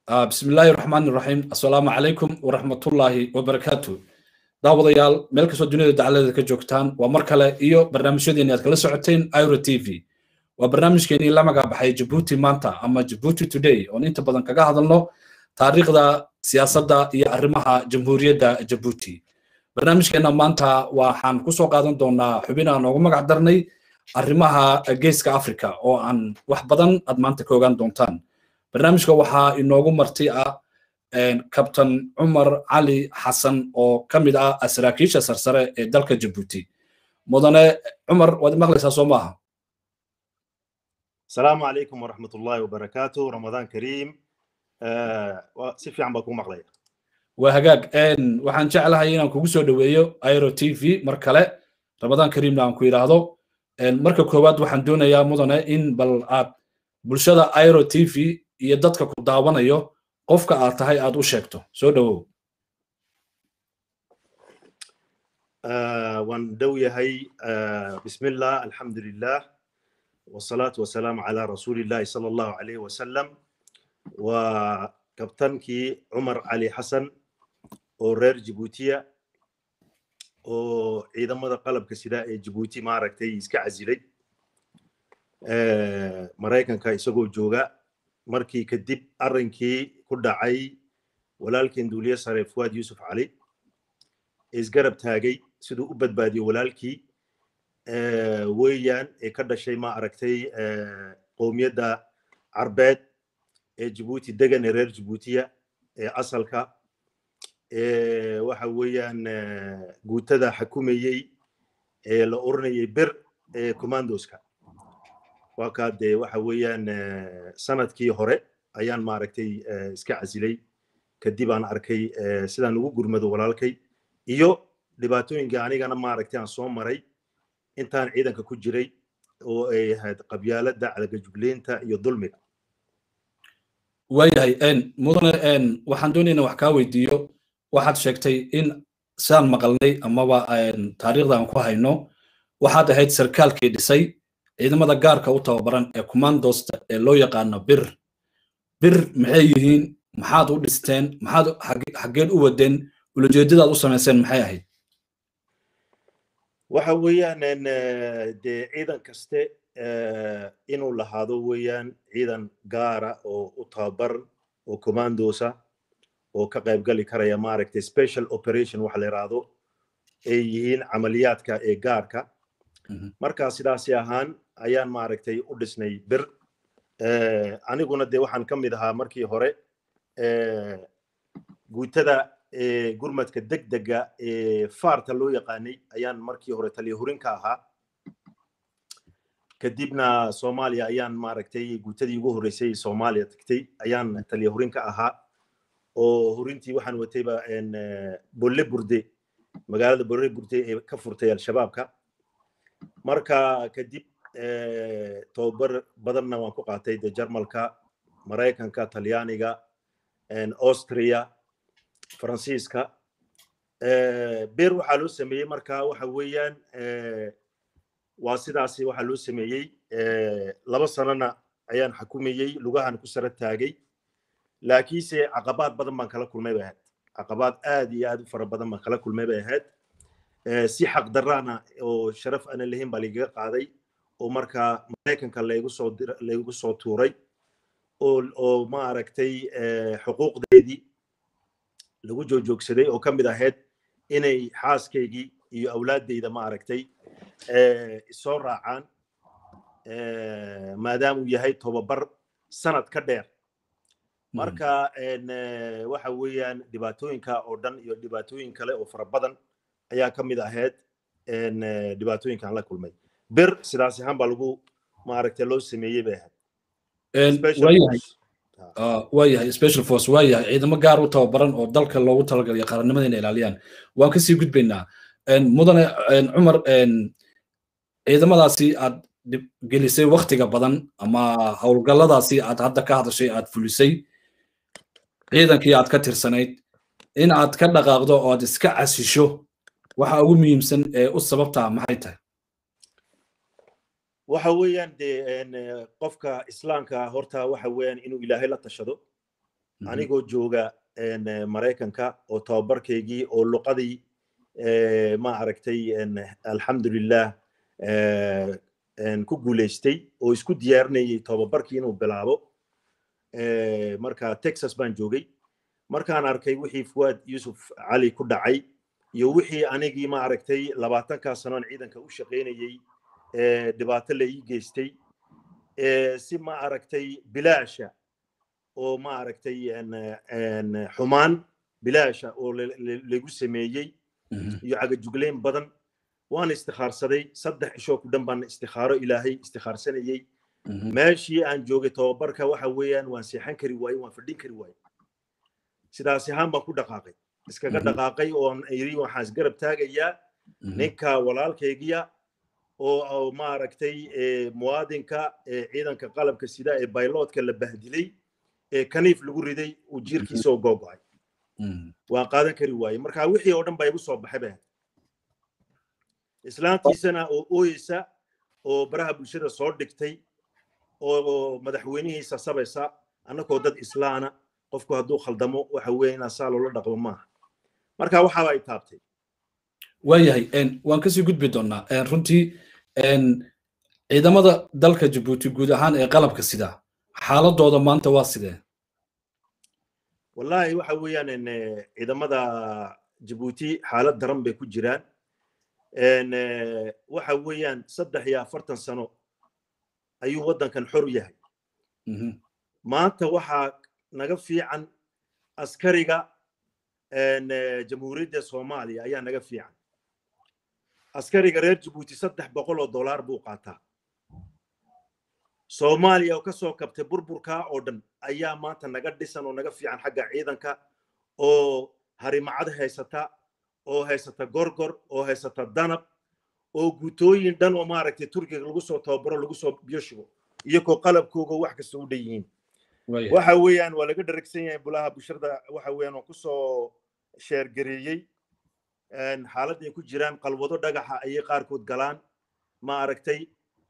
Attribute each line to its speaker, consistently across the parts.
Speaker 1: bismi illaahi raxmaan raxiim assalaamu calaykum waraxmatullaahi wabarakaatu daawadayaal meel kastoo duniyada dacaladeeda ka joogtaan waa mar kale iyo barnaamijyadeeni aad kala socoteen iro t v waa barnaamijkeenii la magacbaxay jabuuti maanta ama jabuuti today oon inta badan kaga hadalno taariikhda siyaasadda iyo arrimaha jamhuuriyadda jabuuti barnaamijkeenna maanta waxaan kusoo qaadan doonaa xubin aan noogu magac darnay arrimaha geeska africa oo aan wax badan aad maanta ka ogaan doontaan barnaamijka waxaa inoogu marti ah kabtan cumar cali xasan oo ka mid ah saraakiisha sarsare ee dalka jabuuti mudane cumar waad maqlaysaa soo maaha
Speaker 2: asalaamu calaykum waraxmat ullaahi wabarakaatu ramadaan kariim si fiican baa kuu maqlaya
Speaker 1: waa hagaag waxaan jeclahay inaan kugu soo dhoweeyo iro t v mar kale ramadaan kariimna aan ku yidhaahdo marka koowaad waxaan doonayaa mudane in bal aad bulshada iro t v iyo dadka ku daawanayo qofka aad tahay aad u sheegto soo dhowow
Speaker 2: waan dhow yahay bismillah alxamdulilah wasalaatu wasalaamu calaa rasuulillahi sala allahu alayh wasalam waa kabtankii cumar cali xasan oo reer jibuutiya oo ciidamada qalabka sida ee jibuuti maaragtay iska casilay maraykanka isagoo jooga markii kadib arrinkii ku dhacay walaalkeen duuliye sare fuwaad yuusuf cali isgarab taagay siduu u badbaadiyo walaalkii weeyaan ee ka dhashay ma aragtay qowmiyadda carbeed ee jibuuti degan ee reer jibuutiya ee asalka waxa weeyaan guutada xakumayey ee la oranayay bir ee commandoska waa kaa dee waxa weeyaan sanadkii hore ayaan maaragtay iska casilay kadib aan arkay sidaan ugu gurmado walaalkay iyo dhibaatooyinkai anigana maaragtay aan soo maray intaan ciidanka ku jiray oo ay ahayd qabyaaladda cadagajugleynta iyo dulmiga
Speaker 1: waayahay mudane waxaan doonaynaa wax kaa weydiiyo waxaad sheegtay in sidaan maqalnay amaba taariikhda aan ku hayno waxaad ahayd sarkaalkii dhisay ciidamada gaarka u tababaran ee commandosta ee loo yaqaano bir bir maxay yihiin maxaad u dhisteen maxaad xaggeed u wadeen ulajeedadaad u samayseen maxay ahayd
Speaker 2: waxa weeyaan dee ciidan kaste inuu lahaado weeyaan ciidan gaara oo u tababaran oo commandosa oo ka qaybgali karaya maaragtay special operation waxa la yidhaahdo ay yihiin camaliyaadka ee gaarka marka sidaasi ahaan ayaan maaragtay u dhisnay bir aniguna dee waxaan ka mid ahaa markii hore guutada gurmadka degdega ee faarta loo yaqaanay ayaan markii hore taliya hurin ka ahaa kadibna soomaaliya ayaan maaragtay guutadii ugu horreysay soomaaliya tagtay ayaan taliya hurin ka ahaa oo hurintii waxaan watayba bolle burde magaalada bolle burde ee ka furtay al-shabaabka marka kadib tobabar badanna waan ku qaatay de jarmalka maraykanka talyaaniga austria faransiiska beer waxaa loo sameeyey marka waxa weeyaan waa sidaasi waxaa loo sameeyey laba sanona ayaan xakumayey lugahan ku sara taagay laakiinse caqabaad badan baan kala kulmay bay ahayd caqabaad aad iyo aad u fara badan baan kala kulmay bay ahayd si xaq daraana oo sharaf ana lahayn baa lagaga qaaday oo markaa maraykanka laygu soo laygu soo tuuray oo oo ma aragtay xuquuqdeedii lagu joojoogsaday oo ka mid ahayd inay xaaskaygii iyo awlaaddayda ma aragtay soo raacaan maadaama uu yahay tobabar sanad ka dheer marka waxa weeyaan dhibaatooyinka oo dhan iyo dhibaatooyin kale oo fara badan ayaa ka mid ahayd dhibaatooyinkaan la kulmay bir sidaas ahaan baa lagu maaragtay loo sameeyey bay ahayd
Speaker 1: waayahay special force waayahay ciidamo gaar u tababaran oo dalka loogu talagalay qarannimada inay ilaaliyaan waan kasii gudbaynaa mudane cumar ciidamadaasi aad gelisay waktiga badan ama howlgalladaasi aad hadda ka hadashay aad fulisay ciidankii aad ka tirsanayd in aad ka dhaqaaqdo oo aad iska casisho waxa ugu muhiimsan ee u sababtaa maxay tahay
Speaker 2: waxa weeyaan dee qofka islaamka horta waxa weeyaan inuu ilaahay la tashado anigoo jooga maraykanka oo tababarkaygii oo luqadii ma aragtay alxamdulilah ku guulaystay oo isku diyaarinayay tababarkii inuu bilaabo marka texas baan joogay markaan arkay wixii fuwaad yuusuf cali ku dhacay iyo wixii anigii ma aragtay labaatankaa sanoon ciidanka u shaqaynayey dhibaato la ii geystay si ma aragtay bilaasha oo ma aragtay xumaan bilaasha oo lagu sameeyey iyo cagajuglayn badan waan istikhaarsaday saddex ishoo ku dhan baan istikhaaro ilaahay istikhaarsanayey meeshii aan joogay tababarka waxa weeyaan waan seexan kari waaye waan fadhin kari waaye sidaas ahaan baan ku dhaqaaqay iskaga dhaqaaqay oon iri waxaan isgarab taagayaa ninka walaalkaygiya oo maaragtay muwaadinka ciidanka qalabka sida ee bayloodka la bahdilay ee kaniif lagu riday uu jiirkiisa oo googo'ay waan qaadan kari waaye marka wixii oo dhan baa igu soo baxay bah islaantiisana oo ooyeysa oo baraha bulshada soo dhigtay oo madaxweynihiisa sabaysa annagoo dad islaana qofku hadduu khaldamo waxa weeye inaa saa loola dhaqmo maaha marka waxaaba ay taabtay
Speaker 1: waayahay waan kasii gudbi doonaa runtii ciidamada dalka jabuuti guud ahaan ee qalabka sida xaaladooda maanta waa sidee
Speaker 2: wallahi waxa weeyaan ciidamada jabuuti xaalad daran bay ku jiraan waxa weeyaan saddex iyo afartan sano ayuu waddankan xor yahay maanta waxaa naga fiican askariga jamhuuriyadda soomaaliya ayaa naga fiican askariga reer jabuuti saddex boqol oo dollar buu qaataa soomaaliya oo ka soo kabtay burburkaa oo dhan ayaa maanta naga dhisan oo naga fiican xagga ciidanka oo harimacad haysata oo haysata gorgor oo haysata danab oo gutooyin dhan oo maaragtay turkiga lagu soo tababaro lagu soo biyoshigo iyagoo qalabkooga wax kasta u dhan yihiin waxa weeyaan waa laga dharagsan yahay bulaha bulshada waxa weeyaan oo kusoo sheergareeyey xaaladday ku jiraan qalwado dhagaxa ayay qaarkood galaan ma aragtay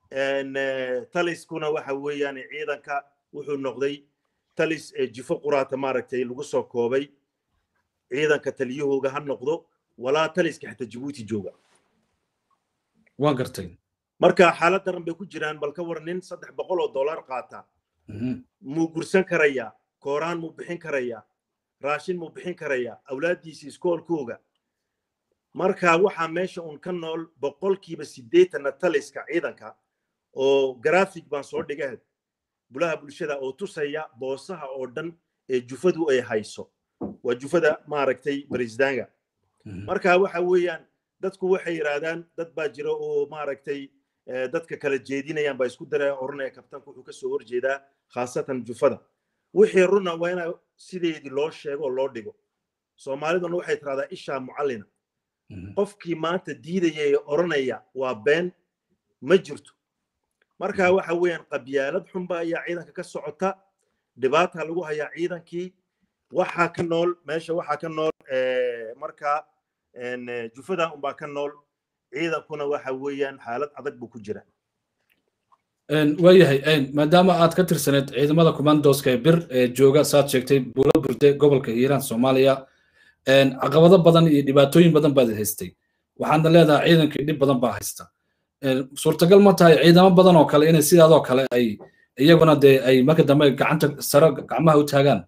Speaker 2: taliskuna waxa weeyaan ciidanka wuxuu noqday talis jifo quraata maaragtay lagu soo koobay ciidanka taliyahooga ha noqdo walaa taliska xitaa jabuuti jooga
Speaker 1: waa gartay
Speaker 2: marka xaalad daran bay ku jiraan bal ka war nin saddex boqol oo dollar qaata muu gursan karayaa kooraan muu bixin karayaa raashin muu bixin karayaa awlaaddiisii iskoolkooga marka waxaa meesha uun ka nool boqolkiiba siddeetanna taliska ciidanka oo grafig baan soo dhigahed bulaha bulshada oo tusaya boosaha oo dhan ee jufadu ay hayso waa jufada maaragtay barisdaanga marka waxa weeyaan dadku waxay yidhaahdaan dad baa jira oo maaragtay dadka kala jeedinayaan baa isku daraya oranaya kabtanku wuxuu kasoo horjeedaa khaasatan jufada wixii runa waa ina sideedii loo sheego oo loo dhigo soomaaliduna waxay tiraahdaa ishaa mucallina qofkii maanta diidaya ee oranaya waa been ma jirto marka waxa weeyaan qabyaalad xunba ayaa ciidanka ka socota dhibaata lagu hayaa ciidankii waxaa ka nool meesha waxaa ka nool marka jufada unbaa ka nool ciidankuna waxa weeyaan xaalad adag buu ku jira
Speaker 1: waayahay maadaama aad ka tirsaneed ciidamada commandoska ee bir ee jooga saad sheegtay buulo burde gobolka hiiraan soomaaliya caqabado badan iyo dhibaatooyin badan baad haystay waxaadna leedahay ciidankii dhib badan baa haysta suurtagal ma tahay ciidamo badan oo kale inay sidaadoo kale ay iyaguna dee ay marka dambe gacanta sare gacmaha u taagaan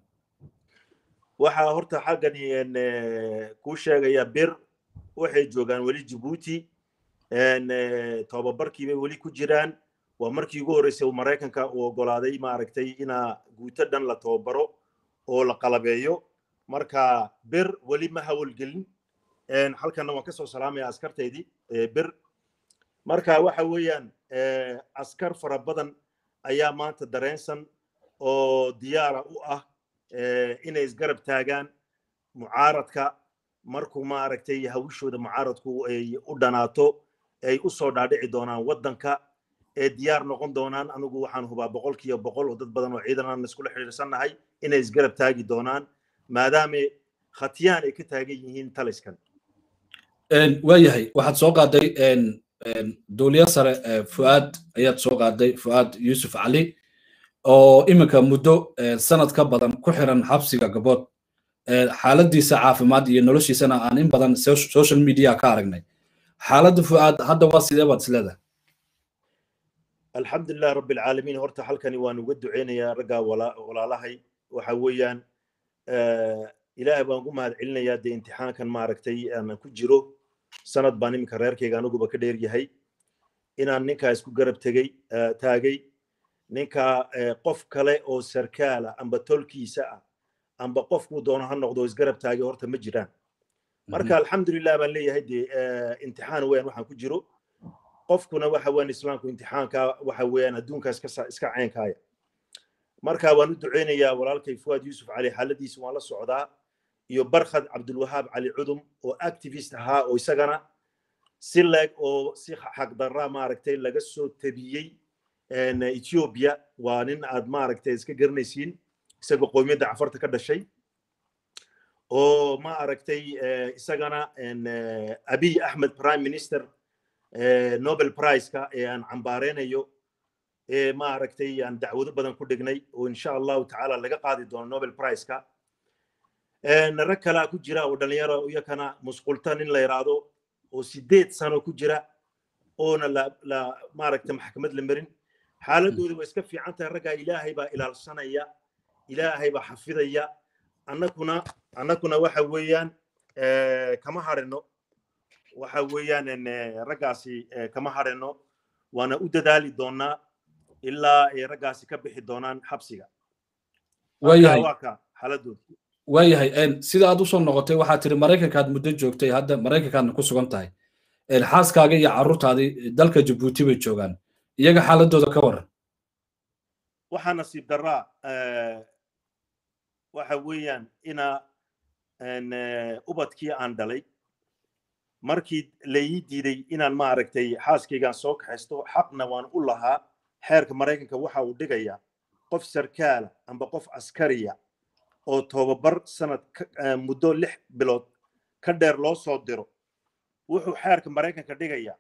Speaker 2: waxaa horta xaggani kuu sheegaya bir waxay joogaan weli jabuuti tobabarkii bay weli ku jiraan waa markii ugu horreysay uu maraykanka uu oggolaaday maaragtay inaa guuto dhan la tababaro oo la qalabeeyo marka bir weli ma hawalgelin halkanna waan kasoo salaamaya askartaydii bir marka waxa weeyaan askar fara badan ayaa maanta dareensan oo diyaara u ah inay isgarab taagaan mucaaradka markuu maaragtay hawishooda mucaaradku ay u dhanaato ay u soo dhaadhici doonaan waddanka ee diyaar noqon doonaan anigu waxaan hubaa boqolkiiba boqol oo dad badan oo ciidan aan iskula xiriirsannahay inay isgarab taagi doonaan maadaama khatiyaan ay ka taagan yihiin taliskan
Speaker 1: waayahay waxaad soo qaaday dowliya sare fuaad ayaad soo qaaday fuaad yuusuf cali oo iminka muddo sanad ka badan ku xiran xabsiga gabood xaaladiisa caafimaad iyo noloshiisana aan in badan social media ka aragnay xaaladda fu'aad hadda waa sidee baad isleedahay
Speaker 2: alxamdulilah rabbi alcaalamiin horta halkani waan uga duceynayaa raggaa walaalahay waxa weeyaan ilaahay baan ugu mahad celinayaa dee imtixaankan maaragtay aan ku jiro sanad baan iminka reerkayga anuguba ka dheer yahay inaan ninkaa isku garab tegey taagay ninkaa qof kale oo sarkaala amba tolkiisa ah amba qofkuu doono ha noqdo isgarab taagay horta ma jiraan marka alxamdulilah baan leeyahay dee imtixaan weeyaan waxaan ku jiro qofkuna waxa weeyaan islaamku imtixaanka waxa weeyaan adduunka iska iska caynkaaya marka waan u duceynayaa walaalkay fuwaad yuusuf cali xaaladiisa waan la socdaa iyo barkhad cabdulwahaab cali cudum oo activist ahaa oo isagana si leeg oo si xaqdarra maaragtay laga soo tabiyey ethiopia waa nin aad maaragtay iska garanaysiin isagoo qowmiyadda cafarta ka dhashay oo ma aragtay isagana abiy axmed prime minister nobel priceka ee aan cambaareynayo ee ma aragtay aan dacwado badan ku dhignay oo insha allahu tacaala laga qaadi doono nobel priceka rag kalaa ku jira oo dhalinyaro iyakana musqulta nin la yiraahdo oo sideed sano ku jira oona la la maaragtay maxkamad la marin xaaladooda waa iska fiican tahay raggaa ilaahay baa ilaalsanaya ilaahay baa xafidaya annakuna annakuna waxa weeyaan kama harino waxa weeyaan raggaasi kama harino waana u dadaali doonaa ilaa ay raggaasi ka bixi doonaan xabsiga
Speaker 1: waayahay
Speaker 2: waa ka xaaladooda
Speaker 1: waayahay sida aad usoo noqotay waxaad tiri maraykankaad muddo joogtay hadda maraykankaadna ku sugan tahay xaaskaaga iyo carruurtaadii dalka jabuuti bay joogaan iyaga xaaladooda ka waran
Speaker 2: waxaa nasiib daraa waxa weeyaan ina ubadkii aan dhalay markii laii diiday inaan maaragtay xaaskaygaan soo kaxaysto xaqna waan u lahaa xeerka maraykanka waxa uu dhigayaa qof sarkaala amba qof askariya oo tobabar sanad muddo lix bilood ka dheer loo soo diro wuxuu xeerka maraykanka dhigayaa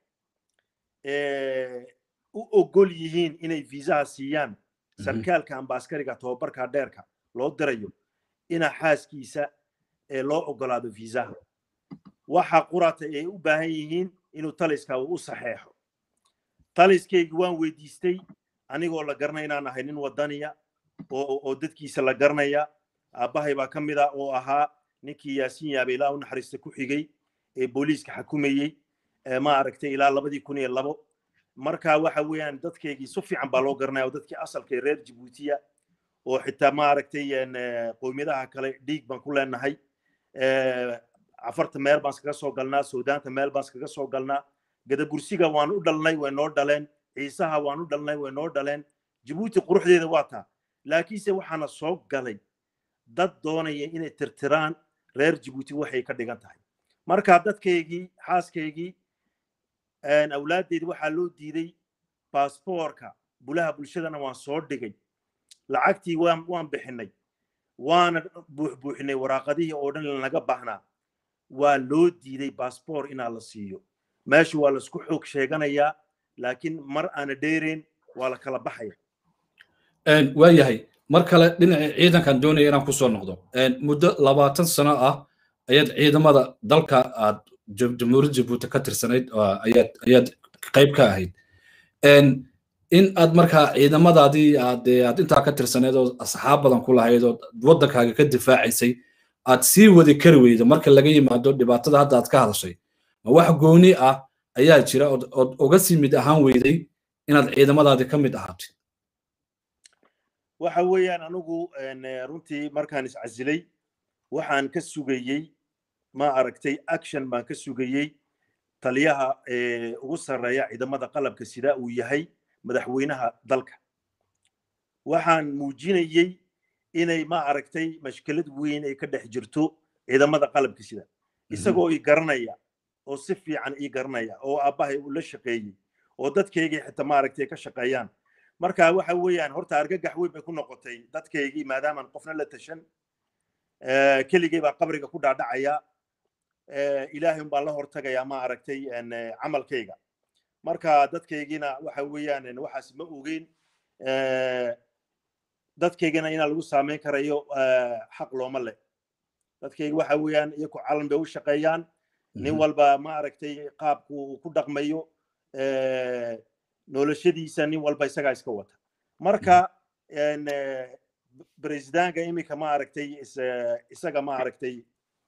Speaker 2: u ogol yihiin inay viisaha siiyaan sarkaalka amba askariga tobabarka dheerka loo dirayo ina xaaskiisa loo ogolaado viisaha waxa qurata ay u baahan yihiin inuu taliska u saxeexo taliskaygi waan weydiistay anigoo la garanay inaan ahay nin wadaniya oo dadkiisa la garanaya aabbahay baa ka mid a oo ahaa ninkii yaasiin yaabe ilaa u naxariista ku xigay ee booliiska xakumayey ma aragtay ilaa labadii kun iyo labo marka waxa weeyaan dadkaygii si fiican baa loo garanaya oo dadkii asalka reer jabuutiya oo xitaa ma aragtay qowmiyadaha kale dhiig baan ku leenahay cafarta meel baan iskaga soo galnaa suudaanta meel baan iskaga soo galnaa gadabursiga waan u dhalnay way noo dhaleen ciisaha waan u dhalnay way noo dhaleen jabuuti quruxdeeda waa taa laakiinse waxaana soo galay dad doonaya inay tirtiraan reer jabuuti waxay ka dhigan tahay marka dadkaygii xaaskaygii awlaaddeedi waxaa loo diiday baasboorka bulaha bulshadana waan soo dhigay lacagtii waan waan bixinay waana buuxbuuxinay waraaqadihii oo dhan lanaga baahnaa waa loo diiday baasboor inaa la siiyo meesha waa laisku xoog sheeganayaa laakiin mar aana dheereen waa la kala baxaya
Speaker 1: waayahay mar kale dhinaca ciidankan doonaya inaan kusoo noqdo muddo labaatan sano ah ayaad ciidamada dalka aad jamhuuriyadda jabuuti ka tirsanayd ayaad ayaad qayb ka ahayd in aad markaa ciidamadaadii aad aad intaa ka tirsaneed oo asxaab badan ku lahayd oo waddankaaga ka difaacaysay aad sii wadi kari weydo marka laga yimaado dhibaatada hadda aad ka hadashay ma wax gooni ah ayaa jira ood uga sii mid ahaan weyday inaad ciidamadaadii ka mid ahaatid
Speaker 2: waxa weeyaan anigu runtii markaan iscasilay waxaan ka sugayey ma aragtay action baan ka sugayey taliyaha ugu sarreeya ciidamada qalabka sida uu yahay madaxweynaha dalka waxaan muujinayey inay ma aragtay mashkilad weyn ay ka dhex jirto ciidamada qalabka sida isagoo ii garanaya oo si fiican ii garanaya oo aabbahay uu la shaqeeyey oo dadkaygii xitaa ma aragtay ka shaqeeyaan marka waxa weeyaan horta argagax weyn bay ku noqotay dadkaygii maadaamaan qofna la tashan keligay baa qabriga ku dhaadhacaya ilaahay un baan la hortagayaa ma aragtay camalkayga marka dadkaygiina waxa weeyaan waxaas ma ogeyn dadkaygana inaa lagu saameyn karayo xaq looma leh dadkayga waxa weeyaan iyaku calan bay u shaqeeyaan nin walba ma aragtay qaabku uu ku dhaqmayo noloshadiisa nin walba isagaa iska wata marka bresidanka iminka ma aragtay isaga ma aragtay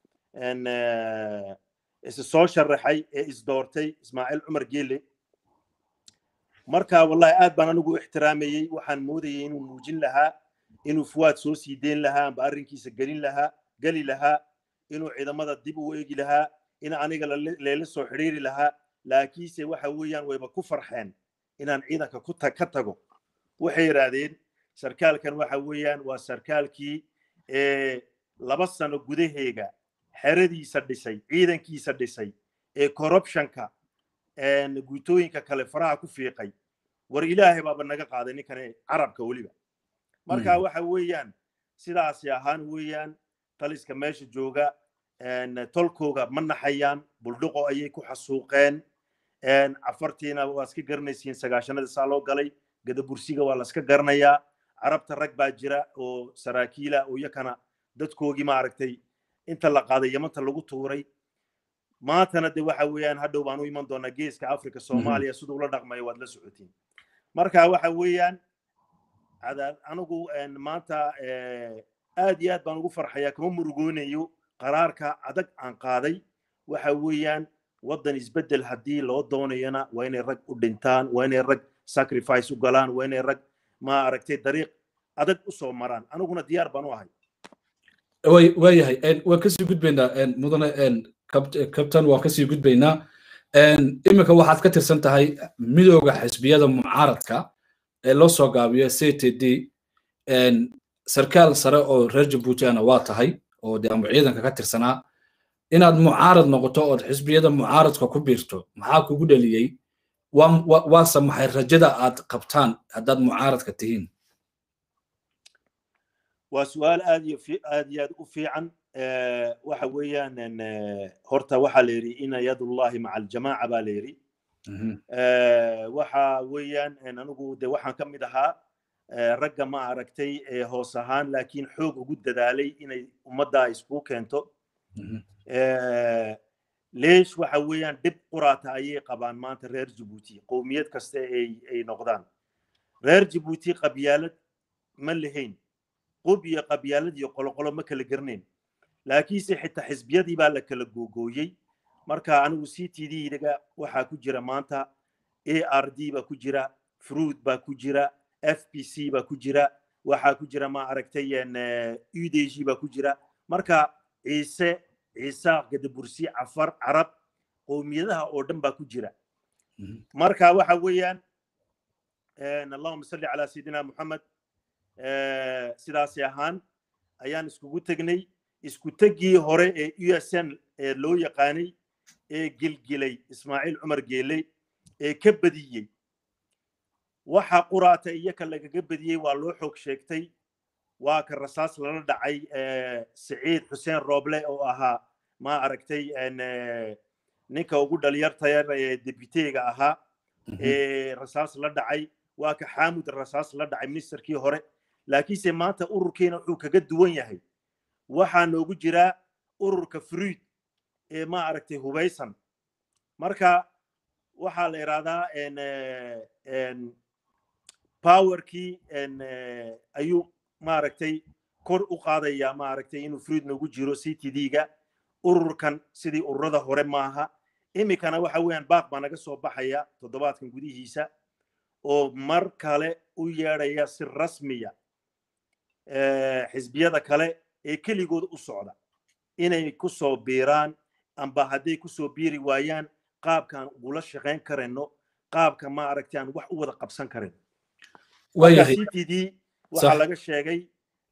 Speaker 2: is soo sharaxay ee isdoortay ismaaciil cumar geele marka wallahi aad baan anigu ixtiraamayey waxaan moodayay inuu muujin lahaa inuu fuwaad soo sii deyn lahaa amba arrinkiisa gelin lahaa geli lahaa inuu ciidamada dib u eegi lahaa in aniga leela soo xidhiiri lahaa laakiinse waxa weeyaan wayba ku farxeen inaan ciidanka ku ka tago waxay yidhaahdeen sarkaalkan waxa weeyaan waa sarkaalkii laba sano gudaheega xeradiisa dhisay ciidankiisa dhisay ee corruptionka guutooyinka kale faraha ku fiiqay war ilaahay baaba naga qaaday ninkane carabka weliba marka waxa weeyaan sidaasi ahaan weeyaan taliska meesha jooga tolkooga ma naxayaan buldhuqo ayay ku xasuuqeen cafartiina waa iska garanaysiin sagaashanada saa loo galay gadabursiga waa la iska garanayaa carabta rag baa jira oo saraakiila oo iyakana dadkoogii maaragtay inta la qaaday yamanta lagu tuuray maantana de waxa weeyaan hadhow baan u iman doonaa geeska africa soomaaliya siduu ula dhaqmayo waad la socotiin marka waxa weeyaan anigu maanta aad iyo aad baan ugu farxayaa kama murugoonayo qaraarka adag aan qaaday waxa weeyaan waddan isbeddel haddii loo doonayana waa inay rag u dhintaan waa inay rag sacrifice u galaan waa inay rag ma aragtay dariiq adag u soo maraan aniguna diyaar baan u ahay
Speaker 1: waayahay waan kasii gudbaynaa mudane kabtan waan kasii gudbaynaa iminka waxaad ka tirsan tahay midooda xisbiyada mucaaradka ee loo soo gaabiyo c t d sarkaal sare oo reer jabuutiana waa tahay oo de ama ciidanka ka tirsanaa inaad mucaarad noqoto ood xisbiyada mucaaradka ku biirto maxaa kugu dhaliyey waase maxay rajada aad qabtaan haddaad mucaaradka tihiin
Speaker 2: waa su-aal aad iyo aad iyo aad u fiican waxa weeyaan horta waxaa la yidhi ina yadullahi maca aljamaaca baa la yidhi waxa weeyaan anigu de waxaan ka mid ahaa ragga ma aragtay hoos ahaan laakiin xoog ugu dadaalay inay ummadda isku keento leesh waxa weeyaan dhib quraata ayay qabaan maanta reer jabuuti qowmiyad kasta ay noqdaan reer jabuuti qabyaalad ma lahayn qub iyo qabyaalad iyo qoloqolo ma kala garnayn laakiinse xitaa xisbiyadii baa la kala googooyey marka anigu c t d-ga waxaa ku jira maanta a r d baa ku jira fruit baa ku jira f p c baa ku jira waxaa ku jira ma aragtay u d g baa ku jira marka ciise ciisaaq gadabursi cafar carab qowmiyadaha oo dhan baa ku jira marka waxa weeyaan allahuma salli calaa sayidina muxamed sidaasi ahaan ayaan iskugu tegnay isku teggii hore ee u s n ee loo yaqaanay ee gilgilay ismaaciil cumar geeley ee ka badiyey waxa quraata iyaka lagaga badiyey waa loo xoog sheegtay waa ka rasaas lala dhacay siciid xuseen rooble oo ahaa ma aragtay ninka ugu dhalinyartayar ee debiteega ahaa ee rasaas la dhacay waa ka xaamud rasaas la dhacay ministerkii hore laakiinse maanta ururkeena wuxuu kaga duwan yahay waxaa noogu jiraa ururka fruid ee ma aragtay hubaysan marka waxaa la idhahdaa powerkii ayuu maaragtay kor u qaadaya maaragtay inuu fruid noogu jiro c t d-ga ururkan sidii ururada hore maaha iminkana waxa weeyaan baaq baa naga soo baxaya toddobaadkan gudihiisa oo mar kale u yeedhaya si rasmiya xisbiyada kale ee keligood u socda inay ku soo biiraan amba hadday ku soo biiri waayaan qaabkaan ugula shaqayn karayno qaabka ma aragtay aan wax u wada qabsan karin c t d waxaa laga sheegay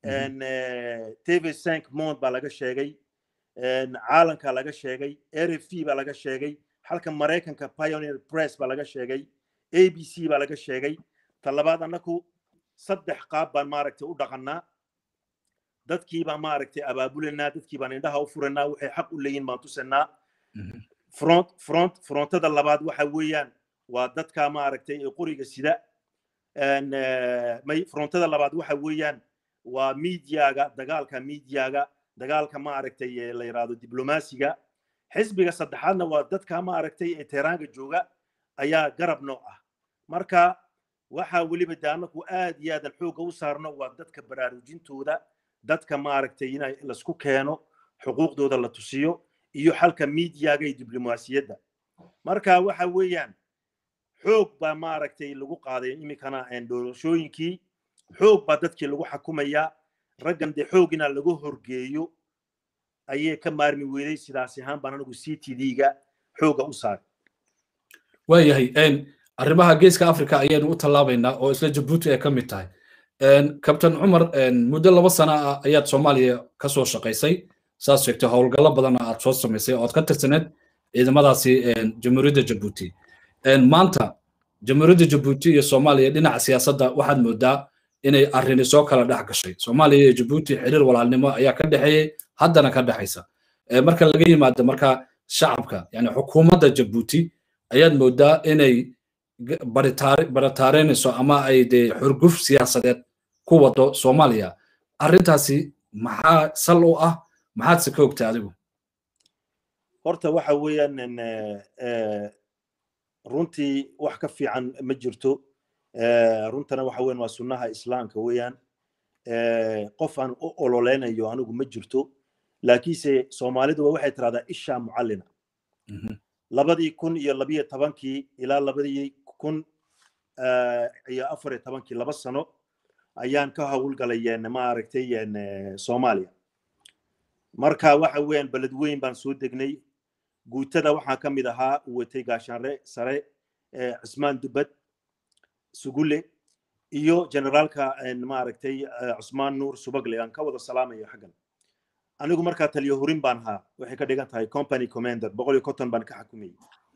Speaker 2: tv cinq mond baa laga sheegay caalanka laga sheegay r f baa laga sheegay halka maraykanka pioneer press baa laga sheegay a b c baa laga sheegay ta labaad annaku saddex qaab baan maaragtay u dhaqannaa dadkii baan maaragtay abaabulanaa dadkii baan indhaha u furanaa waxay xaq u leeyihin baan tusanaa front front frontada labaad waxa weeyaan waa dadka maaragtay ee qoriga sida may frontada labaad waxa weeyaan waa miidiyaga dagaalka miidiyaga dagaalka maaragtay la yidhaahdo diblomaasiga xisbiga saddexaadna waa dadka maaragtay ee teheraanka jooga ayaa garab nooc ah marka waxaa weliba de anaku aad iyo aadan xoogga u saarno waa dadka baraarujintooda dadka maaragtay in laisku keeno xuquuqdooda la tusiyo iyo xalka miidiyaga iyo diblomaasiyadda marka waxa weeyaan xoog baa maaragtay lagu qaaday iminkana doorashooyinkii xoog baa dadkii lagu xakumayaa raggan dee xoogina lagu horgeeyo ayay ka maarmi weyday sidaas ahaan baan anigu c t d-ga xoogga u saaray
Speaker 1: waayahay arrimaha geeska africa ayaynu u tallaabaynaa oo isla jabuuti ay ka mid tahay kabtan cumar muddo laba sana ah ayaad soomaaliya ka soo shaqaysay saas sheegtay howlgallo badanna aad soo samaysay ood ka tirsaneed ciidamadaasi jamhuuriyadda jabuuti maanta jamhuuriyadda jabuuti iyo soomaaliya dhinaca siyaasadda waxaad moodaa inay arrini soo kala dhex gashay soomaaliya iyo jabuuti xiriir walaalnimo ayaa ka dhexeeyey haddana ka dhexaysa marka laga yimaado marka shacabka yani xukuumadda jabuuti ayaad moodaa inay baritaareynayso ama ay dee xurguf siyaasadeed ku wado soomaaliya arrintaasi maxaa sal u ah maxaad se ka ogtay adigu
Speaker 2: horta waxa weeyaan runtii wax ka fiican ma jirto runtana waxa weyan waa sunnaha islaamka weeyaan qof aan u ololeynayo anigu ma jirto laakiinse soomaaliduba waxay tirahdaa ishaa mucallina labadii kun iyo labiyo tobankii ilaa labadii kun iyo afar iyo tobankii laba sano ayaan ka howlgalay maaragtay soomaaliya marka waxa weeyaan beled weyn baan soo degnay guutada waxaa ka mid ahaa uu watay gaashaanre sare cismaan dubad sugule iyo generaalka maaragtay cusmaan nuur subagle aan ka wada salaamayo xaggan anigu markaa taliyo hurin baan ahaa waxay ka dhigan tahay company commander boqol iyo konton baan ka xukumayay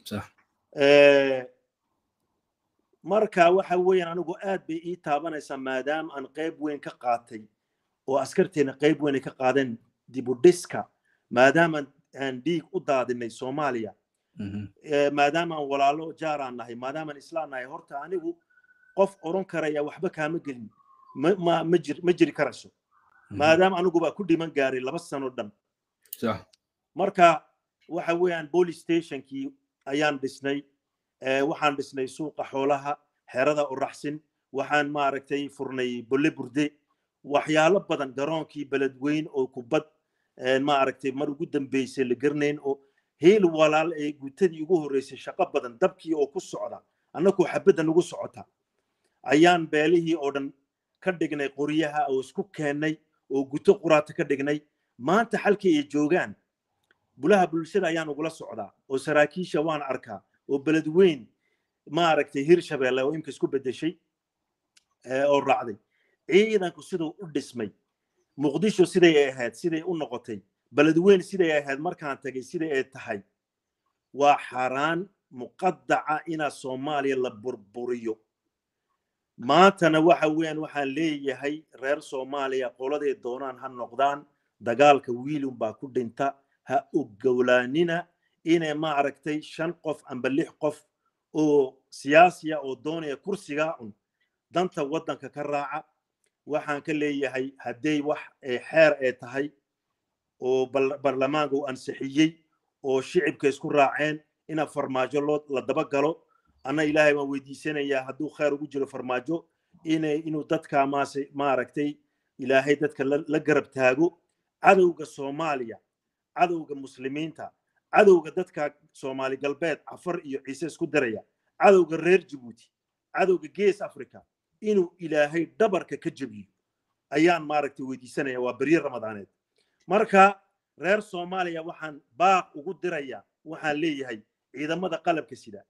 Speaker 2: marka waxa weeyaan anigu aad bay ii taabanaysaa maadaama aan qayb weyn ka qaatay oo askarteena qayb weyn ay ka qaadeen dibudhiska maadaama aan dhiig u daadinay soomaaliya maadaama aan walaalo jaaraan nahay maadaama aan islaan nahay horta anigu qof oran karaya waxba kaama gelin ma jiri karayso maadaama aniguba ku dhiman gaaray laba sano dhan marka waxa weeyaan police stationkii ayaan dhisnay waxaan dhisnay suuqa xoolaha xerada uraxsin waxaan maaragtay furnay bolle burde waxyaalo badan garoonkii beledweyn oo kubad maaragtay mar ugu dambeysay la garnayn oo heel walaal ee gutadii ugu horreysay shaqo badan dabkii oo ku socda annakoo xabadda nagu socota ayaan beelihii oo dhan ka dhignay qoryaha oo isku keennay oo guto quraata ka dhignay maanta xalkii ay joogaan bulaha bulshada ayaan ugula socdaa oo saraakiisha waan arkaa oo beledweyn maaragtay hirshabeelle oo imka isku beddeshay oo raacday ciidanku siduu u dhismay muqdisho siday ay ahayd siday u noqotay beledweyn siday ahayd markaan tagay siday ay tahay waa xaraan muqadaca inaa soomaaliya la burburiyo maantana waxa weeyaan waxaan leeyahay reer soomaaliya qoladay doonaan ha noqdaan dagaalka wiilun baa ku dhinta ha ogolaanina inay maaragtay shan qof amba lix qof oo siyaasiya oo doonaya kursigaa un danta waddanka ka raaca waxaan ka leeyahay hadday wax xeer ay tahay oo barlamaanka uu ansixiyey oo shicibka isku raaceen ina farmaajo loo la daba galo anna ilaahay waan weydiisanayaa hadduu khayr ugu jiro farmaajo inay inuu dadka maase maaragtay ilaahay dadka la garab taago cadowga soomaaliya cadowga muslimiinta cadowga dadka soomaali galbeed cafar iyo ciise isku diraya cadowga reer jabuuti cadowga gees africa inuu ilaahay dhabarka ka jebiyo ayaan maaragtay weydiisanaya waa berye ramadaaneed marka reer soomaaliya waxaan baaq ugu diraya waxaan leeyahay ciidamada qalabka sida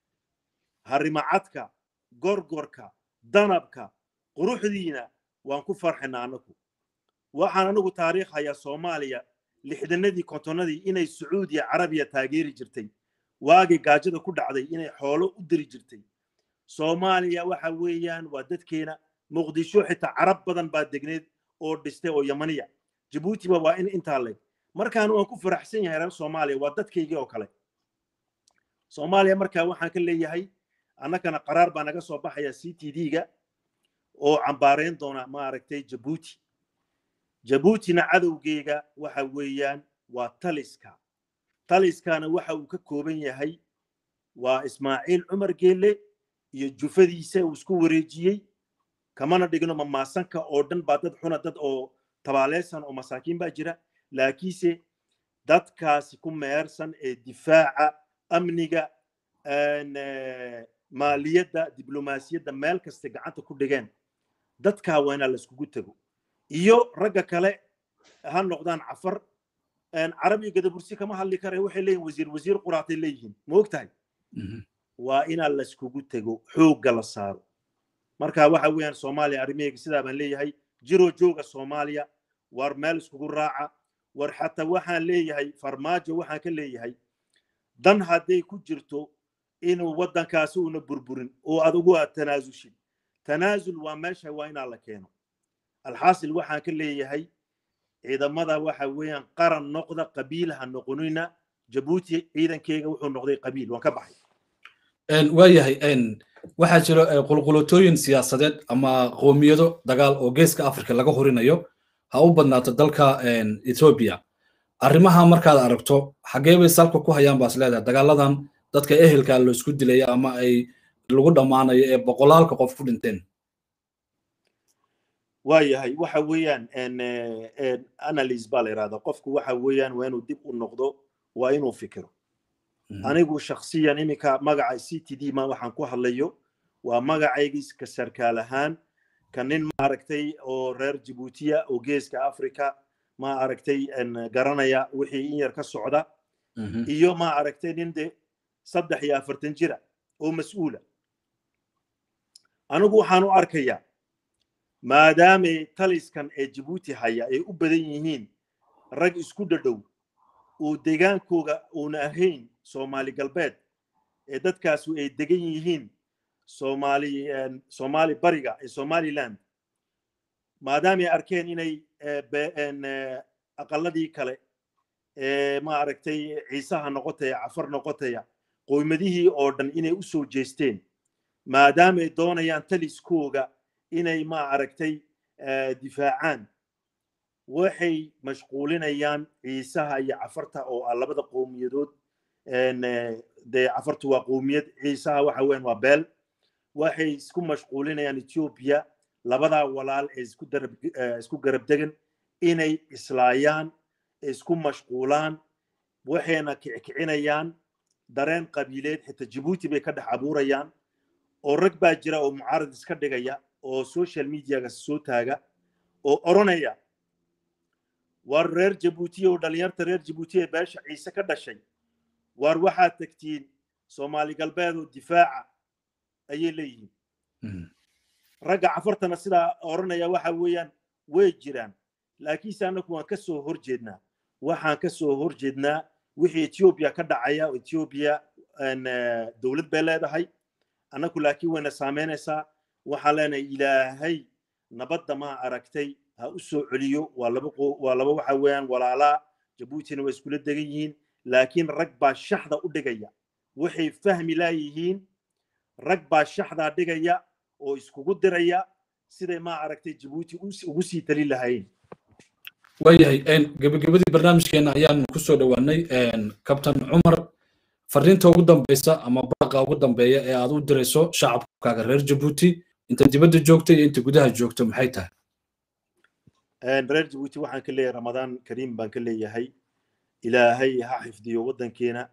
Speaker 2: harimacadka gorgorka danabka quruxdiina waan ku farxina anagu waxaan anigu taariikh hayaa soomaaliya lixdanadii kontonnadii inay sacuudiya carabiya taageeri jirtay waagii gaajada ku dhacday inay xoolo u diri jirtay soomaaliya waxa weeyaan waa dadkeena muqdisho xitaa carab badan baa degneed oo dhistay oo yamaniya jabuutiba waa in intaa leg markaan waan ku faraxsan yahay reer soomaaliya waa dadkaygii oo kale soomaaliya markaa waxaan ka leeyahay annagana qaraar baa naga soo baxaya c t d-ga oo cambaarayn doona maaragtay jabuuti jabuutina cadowgeyga waxa weeyaan waa taliska taliskana waxa uu ka kooban yahay waa ismaaciil cumar geelle iyo jufadiisa uu isku wareejiyey kamana dhigno mamaasanka oo dhan baa dad xuna dad oo tabaaleysan oo masaakiin baa jira laakiinse dadkaasi ku meersan ee difaaca amniga maaliyadda diblomaasiyadda meel kasta gacanta ku dhigeen dadkaa waa inaa laiskugu tego iyo ragga kale ha noqdaan cafar carabiga gadabursi kama hadli kare waxay leeyihin wasiir wasiir quraatay leeyihiin ma og tahay waa inaa laiskugu tego xoogga la saaro marka waxa weeyaan soomaaliya arrimaheyga sidaa baan leeyahay jiro jooga soomaaliya war meel iskugu raaca war xataa waxaan leeyahay farmaajo waxaan ka leeyahay dan hadday ku jirto inuu waddankaasi una burburin oo adigu aad tanaasulshid tanaasul waa meesha waa inaa la keeno alxaasil waxaan ka leeyahay ciidamada waxa weeyaan qaran noqda qabiil ha noqonina jabuuti ciidankeyga wuxuu noqday qabiil waan ka baxay
Speaker 1: waayahay waxaa jiro qulqulotooyin siyaasadeed ama qoomiyado dagaal oo geeska africa laga horinayo ha u badnaato dalka ethoobia arrimaha markaad aragto xaggee bay salka ku hayaan baas leedahay dagaaladan dadka ehelka la isku dilaya ama ay lagu dhammaanayo ee boqolaalka qof ku dhinteen
Speaker 2: waayahay waxa weeyaan analyse baa la yidhahdaa qofku waxa weeyaan waa inuu dib u noqdo waa inuu fikiro anigu shaksiyan iminka magaca c t d ma waxaan ku hadlayo waa magacaygii ka sarkaal ahaan ka nin maaragtay oo reer jabuutiya oo geeska africa ma aragtay garanaya wixii in yar ka socda iyo ma aragtay nin de saddex iyo afartan jira oo mas-uula anigu waxaan u arkayaa maadaamay taliskan ee jabuuti haya ay u badan yihiin rag isku dhadhow uu degaankooga uuna ahayn soomaali galbeed ee dadkaasu ay degan yihiin somali somali bariga ee somaliland maadaamay arkeen inay aqaladii kale ee ma aragtay ciisaha noqotaya cafar noqotaya qoymadihii oo dhan inay u soo jeesteen maadaamay doonayaan taliskooga inay ma aragtay difaacaan waxay mashquulinayaan ciisaha iyo cafarta oo ah labada qowmiyadood dee cafartu waa qowmiyad ciisaha waxa weyan waa beel waxay isku mashquulinayaan ethiopia labadaa walaal ee isku garab degan inay islaayaan isku mashquulaan waxayna kickicinayaan dareen qabiileed xitaa jabuuti bay ka dhex abuurayaan oo rag baa jira oo mucaarad iska dhigaya oo social mediaga soo taaga oo oranaya war reer jabuuti oo dhalinyarta reer jabuuti ee beesha ciise ka dhashay war waxaad tagtiin soomaali galbeed oo difaaca ayay leeyihiin ragga cafartana sidaa oranaya waxa weeyaan way jiraan laakiinse annagu waan ka soo horjeednaa waxaan ka soo horjeednaa wixii ethiopia ka dhacaya ethiopia dowlad bay leedahay annagu laakiin wayna saameynaysaa waxaan leenahay ilaahay nabadda ma aragtay ha u soo celiyo waa laba waa laba waxa weeyaan walaalaa jabuutina way iskula degan yihiin laakiin rag baa shaxda u dhigaya waxay fahmi laayihiin rag baa shaxdaa dhigaya oo iskugu diraya siday ma aragtay jabuuti ugu sii talin lahaayeen
Speaker 1: waayahay gebagabadii barnaamijkeena ayaan kusoo dhowaanay kabtan cumar fariinta ugu dambeysa ama baaqa ugu dambeeya ee aad u dirayso shacabkaaga reer jabuuti inta dibadda joogta iyo inta gudaha joogto maxay tahay
Speaker 2: reer jabuuti waxaan ka leeyahay ramadaan kariim baan ka leeyahay ilaahay ha xifdiyo waddankeena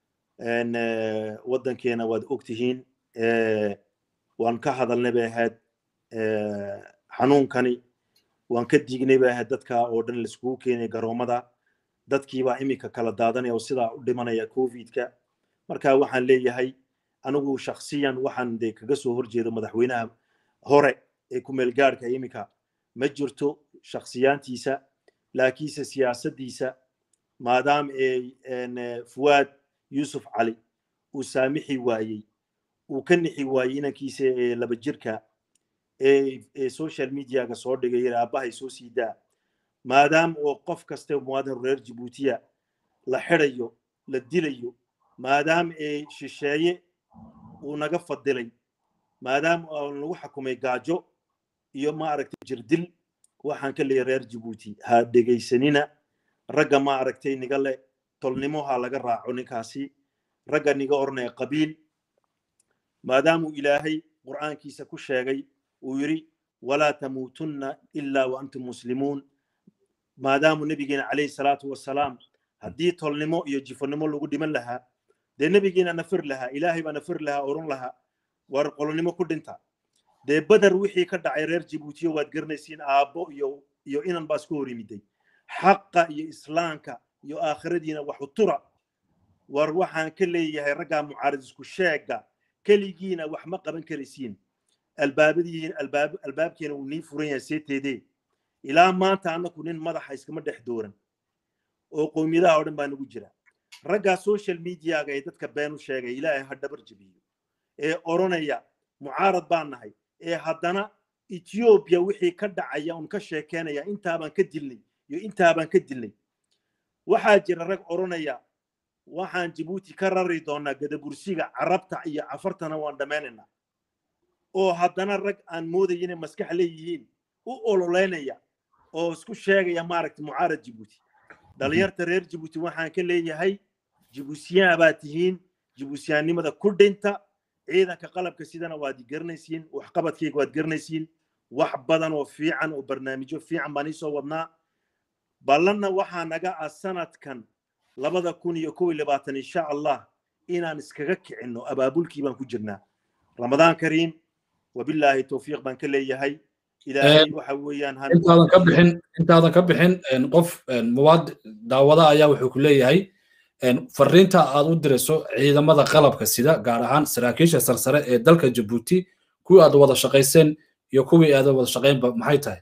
Speaker 2: waddankeena waad ogtihiin waan ka hadalnay bay ahayd xanuunkani waan ka diignay bay ahayd dadka oo dhan laiskugu keenay garoomada dadkiibaa iminka kala daadanaya oo sidaa u dhimanaya covidka marka waxaan leeyahay anigu shaksiyan waxaan de kaga soo horjeedo madaxweynaha hore ee kumeel gaadhka iminka ma jirto shaksiyaantiisa laakiinse siyaasaddiisa maadaama ee fuwaad yuusuf cali uu saamixi waayey uu ka nixi waayey inankiisa ee laba jirka ee social mediaga soo dhigay aabbahay soo sii daa maadaama oo qof kaste muwaadin reer jabuutiya la xirayo la dilayo maadaama ee shisheeye uu naga fadilay maadaama oo lagu xakumay gaajo iyo maaragtay jirdil waxaan ka leeyahay reer jabuuti ha dhegaysanina ragga maaragtay niga le tolnimo ha laga raaco ninkaasi ragga niga oranaya qabiil maadaamuu ilaahay qur'aankiisa ku sheegay uu yidhi walaa tamuutunna ilaa wa antum muslimuun maadaamuu nebigeena calayhi salaatu wasalaam haddii tolnimo iyo jifonimo lagu dhiman lahaa dee nebigeena nafir lahaa ilaahay baa nafir lahaa oran lahaa war qolonimo ku dhinta dee beder wixii ka dhacay reer jabuutiyo waad garanaysiin aabbo iyo iyo inan baa isku hor yimiday xaqa iyo islaamka iyo aakhiradiina waxu tura war waxaan ka leeyahay raggaa mucaarid isku sheega keligiina wax ma qaban karaysiin albaabadiin albaab albaabkeena uu nii furan yahay seeteedee ilaa maanta annaku nin madaxa iskama dhex dooran oo qowmiyadaha oo dhan baa nagu jira raggaa social mediaga ee dadka been u sheegay ilaahay ha dhabar jebiyo ee oranaya mucaarad baan nahay ee haddana ethiopia wixii ka dhacaya un ka sheekeynaya intaabaan ka dilnay iyo intaabaan ka dilnay waxaa jira rag oranaya waxaan jabuuti ka rari doonaa gadabursiga carabta iyo cafartana waan dhammaynaynaa oo haddana rag aan moodaya inay maskax leeyihiin u ololeynaya oo isku sheegaya maaragta mucaarad jabuuti dhalinyarta reer jabuuti waxaan ka leeyahay jibuusiyaha baa tihiin jibuusiyaannimada ku dhinta ciidanka qalabka sidana waad garanaysiin waxqabadkayga waad garanaysiin wax badan oo fiican oo barnaamijyo fiican baan iisoo wadnaa ballanna waxaa naga ah sanadkan labada kun iyo kow iyo labaatan insha allah inaan iskaga kicinno abaabulkii baan ku jirnaa ramadaan kariim wabilaahi towfiiq baan ka leeyahay ilaahay waxa weeyaan
Speaker 1: intaadan ka bixin intaadan ka bixin qof muwaad daawada ayaa wuxuu ku leeyahay fariinta aad u dirayso ciidamada qalabka sida gaar ahaan saraakiisha sarsare ee dalka jabuuti kuwii aad wada shaqayseen iyo kuwii aad wada shaqaynba maxay tahay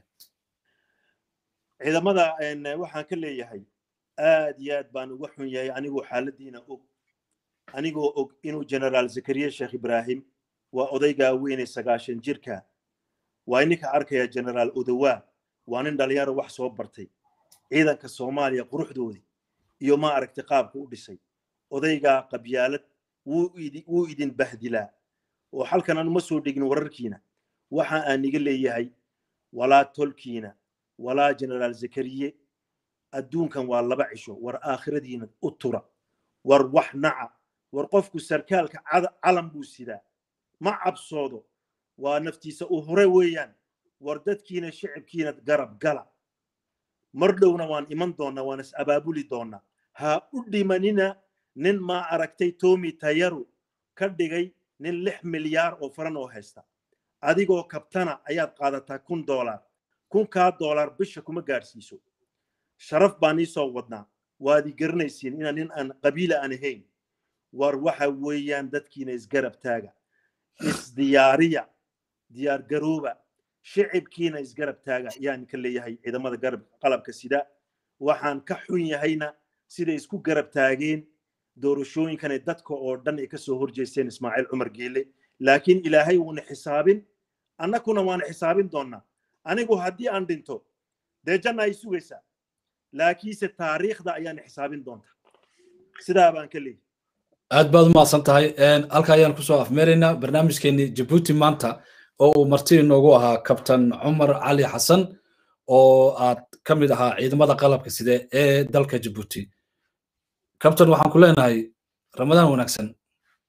Speaker 2: ciidamada waxaan ka leeyahay aad iyo aad baan uga xun yahay anigoo xaaladiina og anigoo og inuu generaal zakariya sheekh ibraahim waa odaygaa weyne sagaashan jirka waa ininka arkaya generaal odowaa waa nin dhalinyaro wax soo bartay ciidanka soomaaliya quruxdoodii iyo ma aragtay qaabka u dhisay odaygaa qabyaalad wuu idin bahdilaa oo halkan aan uma soo dhigin wararkiina waxa aan iga leeyahay walaa tolkiina walaa generaal zakariye adduunkan waa laba cisho war aakhiradiina u tura war wax naca war qofku sarkaalka calan buu sidaa ma cabsoodo waa naftiisa u hore weeyaan war dadkiina shicibkiina garab gala mar dhowna waan iman doonnaa waan is abaabuli doonnaa ha u dhimanina nin maa aragtay tomi tayaru ka dhigay nin lix milyaar oo faran oo haysta adigoo kabtana ayaad qaadataa kun doolaar kunkaa doolaar bisha kuma gaadhsiiso sharaf baan iisoo wadnaa waad i garanaysiin inaan nin aan qabiila aan ahayn war waxa weeyaan dadkiina isgarab taaga isdiyaariya diyaar garooba shicibkiina isgarab taaga ayaan ka leeyahay ciidamada garab qalabka sida waxaan ka xun yahayna siday isku garab taageen doorashooyinkana dadka oo dhan ay kasoo horjeesteen ismaaciil cumar geele laakiin ilaahay wuuna xisaabin annakuna waana xisaabin doonnaa anigu haddii aan dhinto dee janna ay sugaysaa laakiinse taariikhda ayaan xisaabin doontaa sidaa baan ka leeyahay
Speaker 1: aad baad umahadsan tahay halka ayaan kusoo afmeeraynaa barnaamijkeenii jabuuti maanta oo uu marti inoogu ahaa kabtan cumar cali xasan oo aad ka mid ahaa ciidamada qalabka side ee dalka jabuuti kabtan waxaan ku leenahay ramadaan wanaagsan